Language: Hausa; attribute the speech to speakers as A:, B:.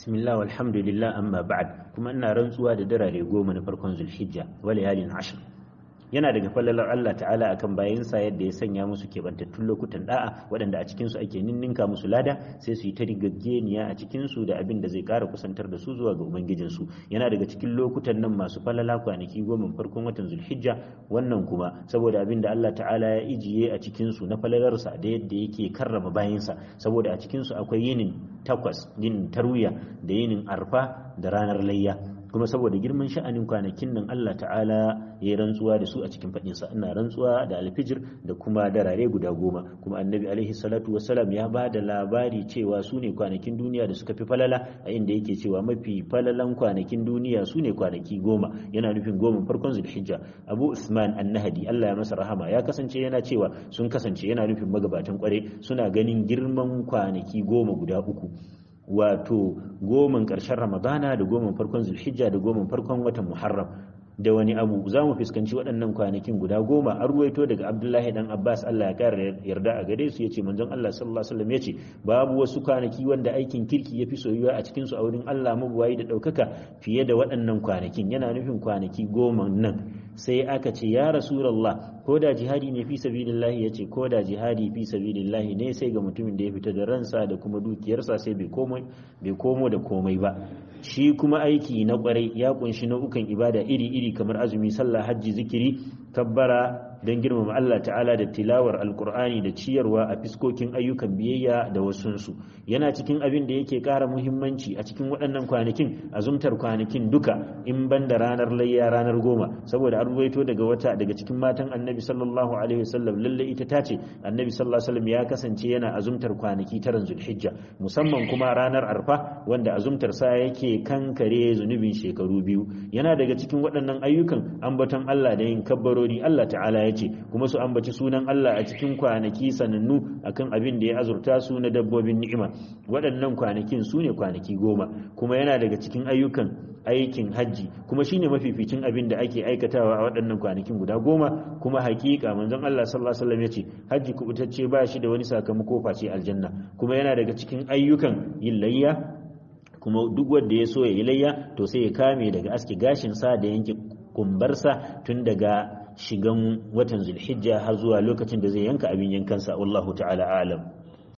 A: bismillah walhamdulillah amma ba'd kuma ina rantsuwa da darare goma na farkon zulhijja wa layalin ashr yana daga fallalar Allah ta'ala akan bayansa yadda ya sanya musu keɓantattun lokutan da'a waɗanda a cikinsu ake ninninka musu lada sai su yi ta rigaggeniya a cikinsu da abin da zai ƙara kusantar da su zuwa ga ubangijinsu yana daga cikin lokutan nan masu falala kwanaki goma farkon watan zulhijja wannan kuma saboda abin da Allah ta'ala ya ijiye a cikinsu na falalarsa da yadda yake karrama bayansa saboda a cikinsu akwai yinin takwas yinin tarwiya da yinin arfa da ranar layya kuma saboda girman sha'anin kwanakin nan Allah ta'ala ya yi rantsuwa da su a cikin faɗinsa ina rantsuwa da alfijir da kuma darare guda goma kuma annabi alaihi salatu wassalam ya ba da labari cewa su ne kwanakin duniya da suka fi falala a inda yake cewa mafi falalan kwanakin duniya su ne kwanaki goma yana nufin goma farkon zulhijja abu usman annahadi Allah ya masa rahama ya kasance yana cewa sun kasance yana nufin magabatan kware suna ganin girman kwanaki goma guda uku wato goman ƙarshen ramadana da goman farkon zulhijja da goman farkon watan muharram da wani abu za mu fuskanci waɗannan kwanakin guda goma an ruwaito daga abdullahi dan abbas allah ya ƙara yarda a gare su ya ce manzon allah sallallahu alaihi wasallam ya ce babu wasu kwanaki wanda aikin kirki ya fi soyuwa a cikin su a wurin allah mabuwayi da ɗaukaka fiye da waɗannan kwanakin yana nufin kwanaki goma nan sai aka ce ya rasulallah ko da jihadi ne fi sabilillahi ya ce ko da jihadi fi sabilillahi ne sai ga mutumin da ya fita da ransa da kuma dukiyarsa sai bai komo da komai ba shi kuma aiki na kwarai ya kunshi nau'ukan ibada iri-iri kamar azumi sallah hajji zikiri kabbara don girmama Allah ta'ala da tilawar alkur'ani da ciyarwa a fiskokin ayyukan biyayya da wasunsu yana cikin abin da yake ƙara muhimmanci a cikin waɗannan kwanakin azumtar kwanakin duka in ban da ranar layya ranar goma saboda an ruwaito daga wata daga cikin matan annabi sallallahu alaihi wasallam lalle ita ta ce annabi sallallahu alaihi wasallam ya kasance yana azumtar kwanaki taran zulhijja musamman kuma ranar arfa wanda azumtar sa yake kankare zunubin shekaru biyu yana daga cikin waɗannan ayyukan ambaton Allah da yin kabbarori Allah ta'ala ya ce kuma su ambaci sunan Allah a cikin kwanaki sanannu akan abin da ya azurta su na dabbobin ni'ima waɗannan kwanakin su ne kwanaki goma kuma yana daga cikin ayyukan aikin hajji kuma shine mafificin abin da ake aikatawa a waɗannan kwanakin guda goma kuma hakika manzon Allah sallallahu alaihi wasallam yace hajji kubutacce ba shi da wani sakamako face aljanna kuma yana daga cikin ayyukan yin layya kuma duk wanda ya so ya yi layya to sai ya kame daga aske gashin sa da yanke kumbarsa tun daga shigan watan zulhijja har zuwa lokacin da zai yanka abin yankansa wallahu ta'ala alam